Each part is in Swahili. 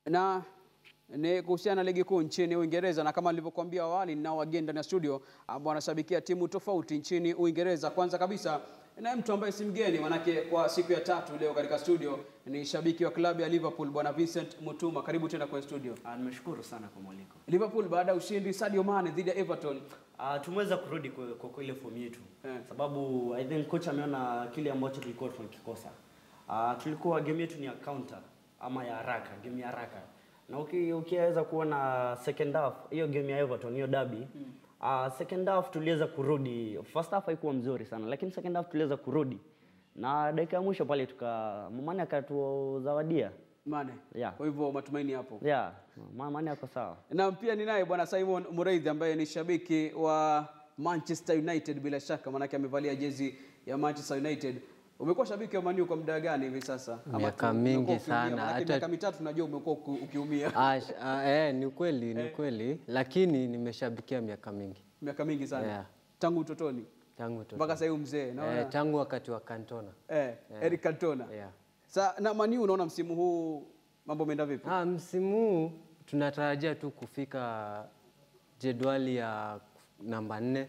na ni kuhusiana na ligi kuu nchini Uingereza, na kama nilivyokuambia awali, ninao wageni ndani ya studio ambao wanashabikia timu tofauti nchini Uingereza. Kwanza kabisa na mtu ambaye si mgeni, manake kwa siku ya tatu leo katika studio ni shabiki wa klabu ya Liverpool, bwana Vincent Mutuma. Karibu tena kwenye studio. Ah, nimeshukuru sana kwa mwaliko. Liverpool baada ya ushindi Sadio Mane dhidi ya Everton, Ah, tumeweza kurudi kwa, kwa, kwa ile fomu yetu Eh. sababu I think coach ameona kile ambacho tulikuwa tunakikosa. Ah, tulikuwa game yetu ni ya counter ama ya haraka, game ya haraka. Na uki- ukiweza kuona second half hiyo game ya Everton hiyo derby ah, second half tuliweza kurudi. First half haikuwa mzuri sana lakini second half tuliweza kurudi. Na dakika ya mwisho pale tuka Mane akatuzawadia. Mane. Yeah. Kwa hivyo matumaini hapo. Yeah, Ma- Mane ako sawa. na pia ninaye bwana Simon Mureithi ambaye ni shabiki wa Manchester United bila shaka, maanake amevalia jezi ya Manchester United. Umekuwa shabiki wa Manu kwa muda gani hivi sasa? Ama Miaka tu- mingi umekuwa ukiumia? sana, Maanake hata- miaka mitatu najua umekuwa uki- ukiumia Ah, sh- ah, eh, ni kweli ni kweli, lakini nimeshabikia miaka mingi miaka mingi sana Yeah. tangu utotoni tangu utoto. mpaka sasa hivi mzee naona eh, tangu wakati wa Cantona. eh, Eric Cantona Yeah. Sa, na Manu unaona msimu huu mambo ameenda vipi? Ah, msimu huu tunatarajia tu kufika jedwali ya namba nne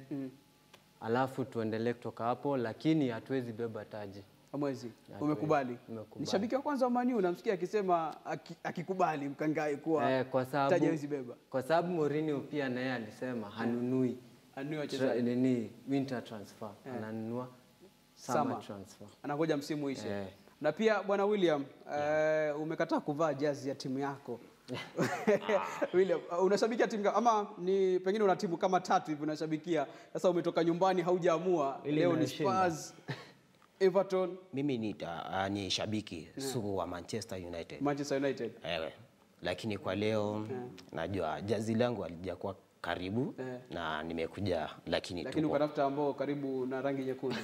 alafu tuendelee kutoka hapo, lakini hatuwezi beba taji. Mwezi Hatuwezi. umekubali. Nimekubali. Ni shabiki wa kwanza wa Manu namsikia akisema aki- akikubali mkangai kuwa Eh, kwa taji sababu hawezi beba. kwa sababu Mourinho pia naye alisema hanunui Anunue tra, wachezaji. nini winter transfer, ananunua summer, Summer. transfer. anangoja msimu uishe. Eh. Na pia bwana William eh, umekataa kuvaa jazi ya timu yako William, uh, unashabikia timu ga- ama ni pengine una timu kama tatu hivi unashabikia. Sasa umetoka nyumbani haujaamua, Ile leo ni inayoshinda. Spurs, Everton, Mimi ni, ta, ni shabiki sugu wa Manchester United. Manchester United. Ewe. Lakini kwa leo najua jazi langu halijakuwa karibu Eh. na nimekuja lakini, Lakini tupo. ukatafuta ambao karibu na rangi nyekundu.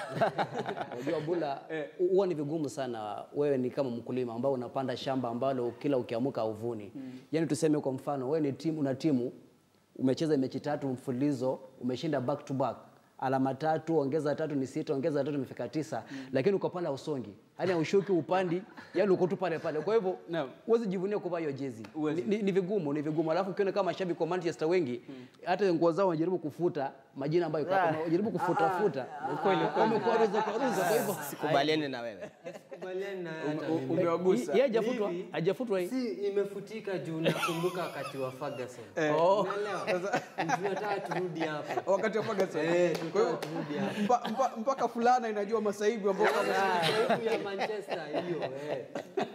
Unajua Bula, huwa ni vigumu sana. Wewe ni kama mkulima ambao unapanda shamba ambalo kila ukiamuka uvuni. Yaani tuseme kwa mfano, wewe ni timu, una timu umecheza mechi tatu mfululizo, umeshinda back to back alama tatu, ongeza tatu ni sita, ongeza tatu imefika tisa, lakini uko pale usongi, yaani ushuki upandi, yaani uko tu pale pale. Kwa hivyo Naam. huwezi jivunia kuvaa hiyo jezi, Huwezi. ni, ni, ni vigumu, ni vigumu. Alafu ukiona kama mashabiki wa Manchester wengi, hata nguo zao wanajaribu kufuta majina ambayo iko hapo, wanajaribu kufuta futa, wamekuaruza kuaruza, kwa hivyo Sikubaliani na wewe. Sikubaliani na Ume- hata u- mimi. Umewagusa. yeye hajafutwa, Hivi. hajafutwa hii. Si imefutika juu nakumbuka wakati wa Ferguson. Oh. Unaelewa? Tunataka turudi hapo. Wakati wa Ferguson. Eh, Kwa hiyo turudi hapo. mpa- mpa- mpaka fulana inajua masaibu ambayo Ah, ya Manchester hiyo eh.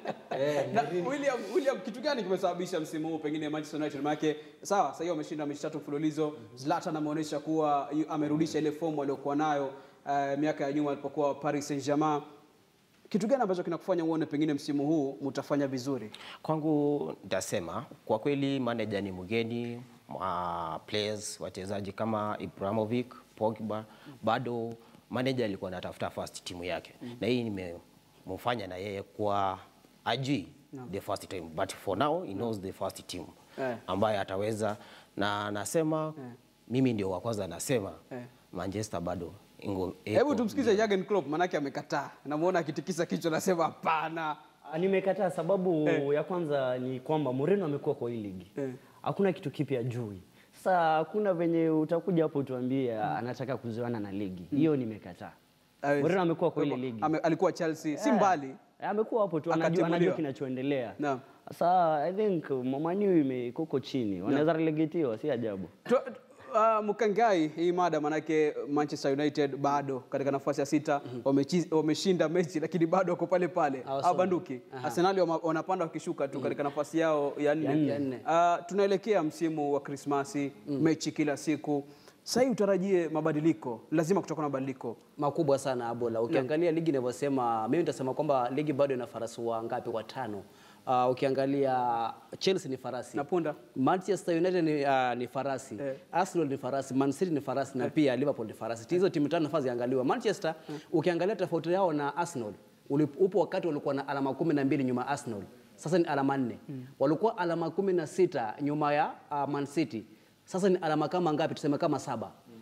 Eh, na William, William, kitu gani kimesababisha msimu huu pengine Manchester United? Maana sawa, sasa hiyo wameshinda mechi tatu mfululizo. Zlatan ameonyesha kuwa yu- amerudisha ile fomu aliyokuwa nayo eh, miaka ya nyuma alipokuwa Paris Saint-Germain. Kitu gani ambacho kinakufanya uone pengine msimu huu mtafanya vizuri? Kwangu nitasema kwa kweli manager ni mgeni, uh, players wachezaji kama Ibrahimovic, Pogba, bado manager alikuwa anatafuta first timu yake na hii nimemfanya na yeye kwa ajui the first team but for now he knows the first team Eh. ambaye ataweza na nasema mimi ndio wa kwanza nasema Eh. Manchester bado ingo- Hebu iko- tumsikize Jurgen Klopp, manake amekataa. Namuona akitikisa kichwa, anasema hapana. Ah, Nimekataa sababu ya kwanza ni kwamba Mourinho amekuwa kwa hii ligi. Eh. Hakuna kitu kipya jui. Sasa hakuna venye utakuja hapo utuambie anataka kuzoana na ligi. Hiyo nimekataa. Hawezi. Mourinho amekuwa kwa ile Kwa hivyo, ligi. ame- alikuwa Chelsea, si Eh, mbali. eh, Amekuwa hapo tu anajua, Akatimuliwa. anajua kinachoendelea. Naam. Sasa I think Manu imekuko chini. Wanaweza relegatiwa si ajabu. Tu- Uh, Mkangai, hii mada manake Manchester United bado katika nafasi ya sita wamechi- wameshinda mechi lakini bado wako pale pale Hawasongi. hawabanduki. Arsenal wama- wanapanda wakishuka tu katika nafasi yao ya Ya nne. nne. Uh, tunaelekea msimu wa Krismasi, mechi kila siku. Sasa hii utarajie mabadiliko, lazima kutakuwa na mabadiliko. makubwa sana Abola. Ukiangalia ligi inavyosema, mimi nitasema kwamba ligi bado ina farasi wangapi? Watano. Uh, ukiangalia Chelsea ni farasi Na punda? Manchester United ni, uh, ni farasi Eh. Arsenal ni farasi, Man City ni farasi na pia Liverpool ni farasi. Hizo timu tano nafasi ziangaliwa. Manchester ukiangalia tofauti yao na Arsenal ulip- upo wakati walikuwa na alama kumi na mbili nyuma ya Arsenal, sasa ni alama nne. Walikuwa alama kumi na sita nyuma ya uh, Man City, sasa ni alama kama ngapi? Tuseme kama saba.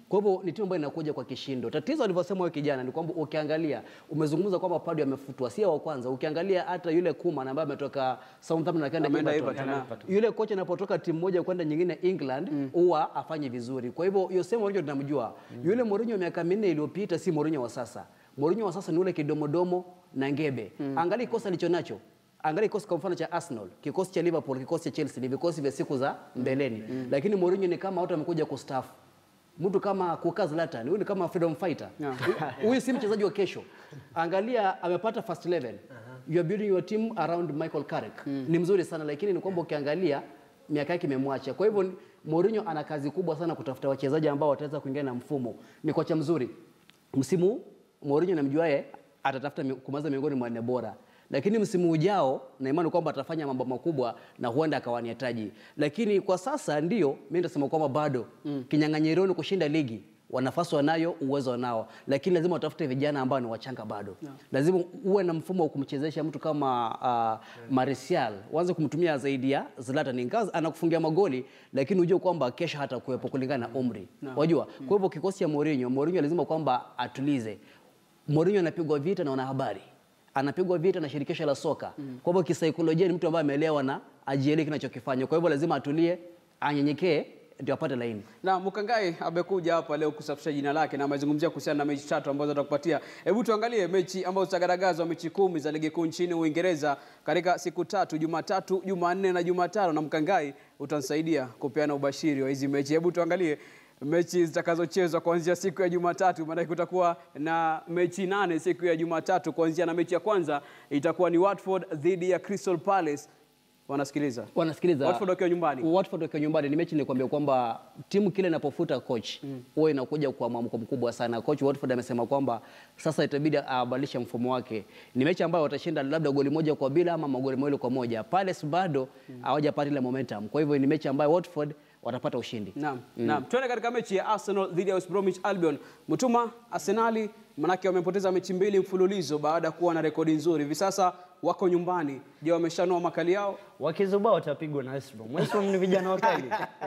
Kwa hivyo ni timu ambayo inakuja kwa kishindo. Tatizo alivyosema huyo kijana ni kwamba ukiangalia, umezungumza kwamba Pardew amefutwa, si wa kwanza. Ukiangalia hata yule Koeman ambaye ametoka Southampton akaenda Ameenda Everton, Everton, yule kocha anapotoka timu moja kwenda nyingine England huwa afanye vizuri. Kwa hivyo Jose Mourinho tunamjua. Yule Mourinho wa miaka minne iliyopita si Mourinho wa sasa. Mourinho wa sasa ni ule kidomodomo na ngebe. Angalia kikosi alicho nacho. Angalia kikosi kwa mfano cha Arsenal, kikosi cha Liverpool, kikosi cha Chelsea ni vikosi vya siku za mbeleni. Lakini Mourinho ni kama watu wamekuja kustaafu. Mtu kama Kuka Zlatan, huyu ni kama freedom fighter. Huyu si mchezaji wa kesho. Angalia amepata first 11. You are building your team around Michael Carrick. Ni mzuri sana lakini ni kwamba ukiangalia miaka yake imemwacha. Kwa hivyo Mourinho ana kazi kubwa sana kutafuta wachezaji ambao wataweza kuingia na mfumo. Ni kocha mzuri. Msimu huu, Mourinho namjuaye atatafuta mi- kumaliza miongoni mwa nne bora. Lakini msimu ujao na imani kwamba atafanya mambo makubwa na huenda akawania taji. Lakini kwa sasa ndio mimi nitasema kwamba bado mm. kinyang'anyironi kushinda ligi wa nafasi wanayo, uwezo wanao, lakini lazima watafute vijana ambao ni wachanga bado. Lazima uwe na mfumo wa kumchezesha mtu kama uh, Martial, uanze kumtumia zaidi ya Zlatan. Ingawa anakufungia magoli, lakini ujue kwamba kesho hata kuwepo kulingana na umri. Wajua, kwa hivyo kikosi cha Mourinho, Mourinho lazima kwamba atulize. Mourinho anapigwa vita na wanahabari anapigwa vita na shirikisho la soka. Kwa hivyo kisaikolojia ni mtu ambaye ameelewa na ajielewe kinachokifanya. Kwa hivyo lazima atulie, anyenyekee ndio apate laini. Na Mkangai amekuja hapa leo kusafisha jina lake na amezungumzia kuhusiana na mechi tatu ambazo atakupatia. Hebu tuangalie mechi ambazo zitagaragazwa, mechi kumi za ligi kuu nchini Uingereza katika siku tatu, Jumatatu, Jumanne na Jumatano, na Mkangai utanisaidia kupeana ubashiri wa hizi mechi. Hebu tuangalie mechi zitakazochezwa kuanzia siku ya Jumatatu, maanake kutakuwa na mechi nane siku ya Jumatatu, kuanzia na mechi ya kwanza itakuwa ni Watford dhidi ya Crystal Palace. Wanasikiliza Wanasikiliza Watford wakiwa nyumbani. Watford wakiwa nyumbani ni mechi nilikwambia kwamba timu kile inapofuta coach huwa inakuja kwa mwamko mkubwa sana. Coach Watford amesema kwamba sasa itabidi abadilishe mfumo wake. Ni mechi ambayo watashinda labda goli moja kwa bila ama magoli mawili kwa moja. Palace bado hawajapata ile momentum. Kwa hivyo ni mechi ambayo Watford watapata ushindi. Naam, naam. Tuende katika mechi ya Arsenal dhidi ya West Bromwich Albion. Mtuma Arsenali manake wamepoteza mechi mbili mfululizo baada ya kuwa na rekodi nzuri. Hivi sasa wako nyumbani. Je, wameshanua makali yao? Wakizubaa watapigwa na West Brom. West Brom ni vijana wakali.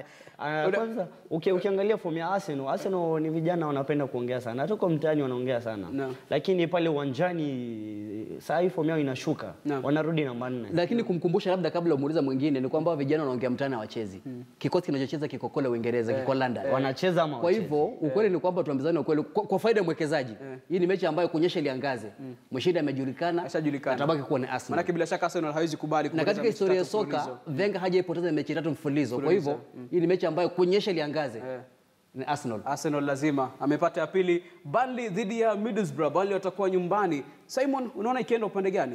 Ah, Kwanza uki, ukiangalia fomu ya Arsenal, Arsenal ni vijana wanapenda kuongea sana. Hata kwa mtaani wanaongea sana. Naam. Lakini pale uwanjani saa hii fomu yao inashuka. Naam. Wanarudi namba nne. Lakini kumkumbusha labda kabla umuuliza mwingine ni kwamba vijana wanaongea mtaani hawachezi. Kikosi kinachocheza kiko kule Uingereza, kiko London. Wanacheza ama Kwa wachezi? hivyo ukweli ni kwamba tuambizane ukweli kwa, kwa faida ya mwekezaji. Hii ni mechi ambayo kunyesha iliangaze. Mshindi amejulikana, Ashajulikana. atabaki kuwa ni Arsenal. Manake bila shaka Arsenal hawezi kubali Na kupoteza katika mechi historia ya tatu soka mfululizo. Wenger hajaipoteza mechi tatu mfululizo. Kwa hivyo hii ni mechi ambayo kunyesha iliangaze. Ni Arsenal. Arsenal lazima amepata ya pili. Burnley dhidi ya Middlesbrough. Burnley watakuwa nyumbani. Simon, unaona ikienda upande gani?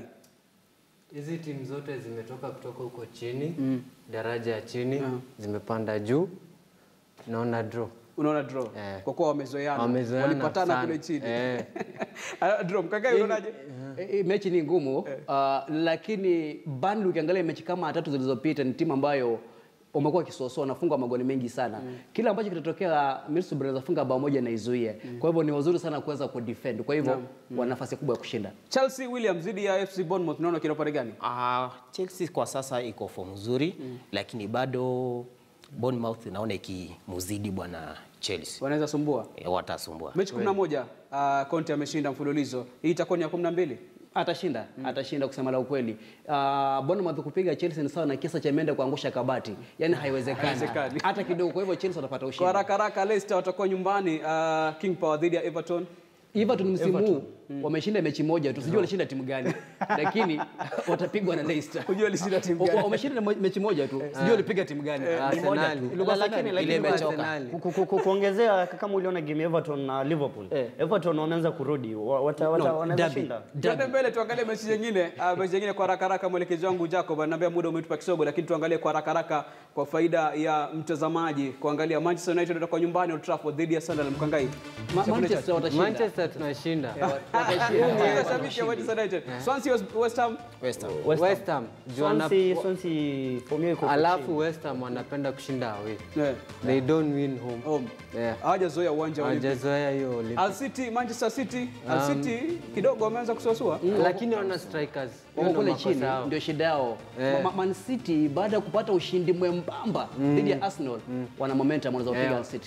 Hizi timu zote zimetoka kutoka huko chini daraja ya chini zimepanda juu, naona draw. Unaona draw Eh. kwa kuwa wamezoeana, Wamezoeana walipatana sana. kule chini Eh. Ah, draw. Mkangai, unaonaje? Eh, eh, mechi ni ngumu uh, lakini Burnley ukiangalia mechi kama tatu zilizopita ni timu ambayo wamekuwa kisosoa wanafunga magoli mengi sana. Kila ambacho kitatokea Middlesbrough anaweza funga bao moja na izuie. Kwa hivyo ni wazuri sana kuweza kudefend. Kwa hivyo wana nafasi kubwa ya kushinda. Chelsea Williams dhidi ya FC Bournemouth, unaona ikienda upande gani? Uh, Chelsea kwa sasa iko form nzuri lakini bado Bournemouth naona ikimuzidi bwana Chelsea. Wanaweza sumbua E, watasumbua. mechi 11 uh, Conte ameshinda mfululizo. Hii itakuwa ni ya 12. Atashinda, atashinda kusema la ukweli. Uh, Bournemouth kupiga Chelsea ni sawa na kisa cha mende kuangusha kabati. Yaani haiwezekani. Haiwezekani. Hata kidogo. Kwa hivyo Chelsea watapata Kwa ushindi. haraka haraka Leicester watakuwa nyumbani uh, King Power dhidi ya Everton. Everton msimu huu wameshinda mechi moja tu, sijui walishinda timu gani, lakini watapigwa na Leicester. Hujua alishinda timu Wa- gani? Wameshinda mo- mechi moja tu, sijui walipiga timu gani. Arsenal. Ilikuwa Lakini- Arsenal. lakini- Ile imechoka. Arsenal. Ku- ku- ku- kuongezea kama uliona game ya Everton na Liverpool. Eh. Everton wameanza kurudi. Wa- Wata, wata, No, wanaweza derby. shinda. Tuende mbele tuangalie mechi nyingine. Uh, mechi nyingine kwa haraka haraka, mwelekezi wangu Jacob ananiambia muda umetupa kisogo, lakini tuangalie kwa haraka haraka kwa faida ya mtazamaji kuangalia Manchester United watakuwa nyumbani Old Trafford dhidi ya Sunderland. Mkangai. Ma- Manchester watashinda. Manchester tunashinda. Sasa shabiki ya Manchester United. Swansea West- West Ham. West Ham. West Ham. West Ham. juu wana- Swansea, Swansea form yao iko chini. Alafu West Ham wanapenda kushinda away. Yeah. They don't win home. Home. Yeah. Hawajazoea uwanja wa Olympic. Hawajazoea hiyo Olympic. Al City, Manchester City, Al City kidogo wameanza kusuasua. Lakini wana strikers. Hiyo wako ndo kule makosa chini, yao. ndio shida yao. Eh. Ma- Man City baada ya kupata ushindi mwembamba dhidi ya Arsenal, wana momentum wanaweza kupiga Eh. Man City.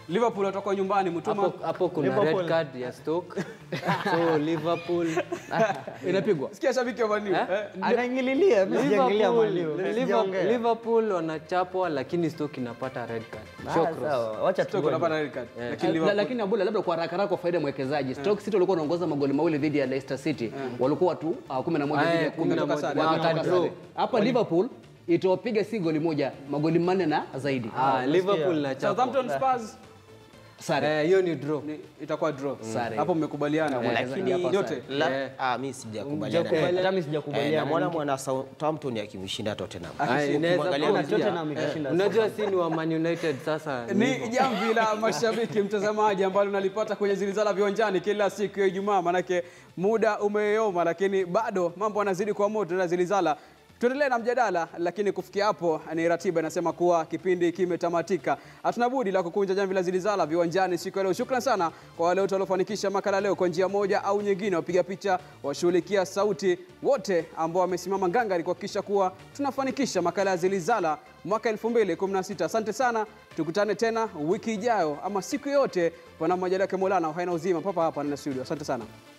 Liverpool watakuwa nyumbani Mtuma. hapo hapo kuna red Liverpool. card ya Stoke so Liverpool Inapigwa. Sikia shabiki wa Man U. Eh? Eh, Anaingililia, mimi sijaangalia Liverpool, Man U, Liverpool, sijaongea. Liverpool wanachapwa lakini Stoke inapata red card. Ah, Show cross. sawa, wacha Stoke tuone. wanapata red card. Lakini La- Liverpool lakini Abula, labda kwa haraka haraka kwa faida ya mwekezaji, Stoke City walikuwa wanaongoza magoli mawili dhidi ya Leicester City, walikuwa watu uh, 11 Ah, dhidi ya eh, 10 kumi na Wakatoka moja. sare. wakatoka Wakatoka sare. draw. Hapa Liverpool itawapiga si goli moja, magoli manne na zaidi. Ah, Liverpool na chapwa. Southampton Spurs Sare. Eh, hiyo ni draw. ni itakuwa draw. Sare. Hapo mmekubaliana. Lakini Lakini yote sare. La, ah, mi sijakubaliana Eh, naye. hata mimi Eh, sijakubaliana. namwona mwana Southampton akimshinda Tottenham. Ah, inaweza Ukimwangalia kuwa Na pia. Tottenham ikashinda. Unajua si ni wa Man United sasa. ni ni jamvi la mashabiki mtazamaji, ambalo nalipata kwenye zilizala viwanjani kila siku ya Ijumaa, manake muda umeyoma, lakini bado mambo yanazidi kwa moto na zilizala. Tuendelee na mjadala, lakini kufikia hapo ni ratiba inasema kuwa kipindi kimetamatika. Hatuna budi la kukunja jamvi la zilizala viwanjani siku ya leo. Shukran sana kwa wale wote waliofanikisha makala leo kwa njia moja au nyingine, wapiga picha, washughulikia sauti, wote ambao wamesimama ngangari kuhakikisha kuwa tunafanikisha makala ya zilizala mwaka 2016. Asante sana, tukutane tena wiki ijayo ama siku yoyote, panapo majaliwa yake Mola na uhai na uzima, papa hapa ndani ya studio. Asante sana.